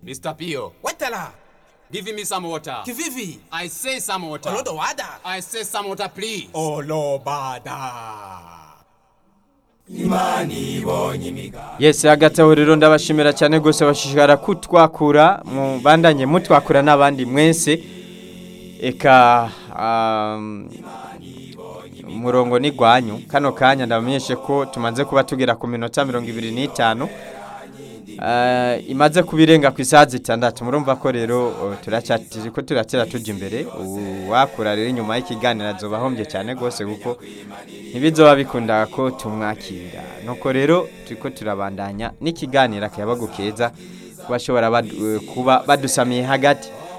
Mr. Pio, Wetala, give me some water. kivivi, I say some water. olodo wada. I say some water, please. Olobada. Yes hagati aho rero ndabashimira cyane gose bashishikara kutwakura mu bandanye mutwakura n'abandi mwese eka um, umurongo ni gwanyu kano kanya ndabamenyeshe ko tumaze kuba tugera ku minota mirongo ibiri n'itanu Uh, imaze kubirenga ku isaha zitandatu murumva ko rero uh, turacyatiri ko turatera tuja imbere uwakura rero inyuma y'ikiganiro azoba ahombye cyane gose kuko ntibizoba bikunda ko tumwakira nuko rero turiko turabandanya n'ikiganiro akayabagu keza kubashobora bad, uh, kuba badusamiye hagati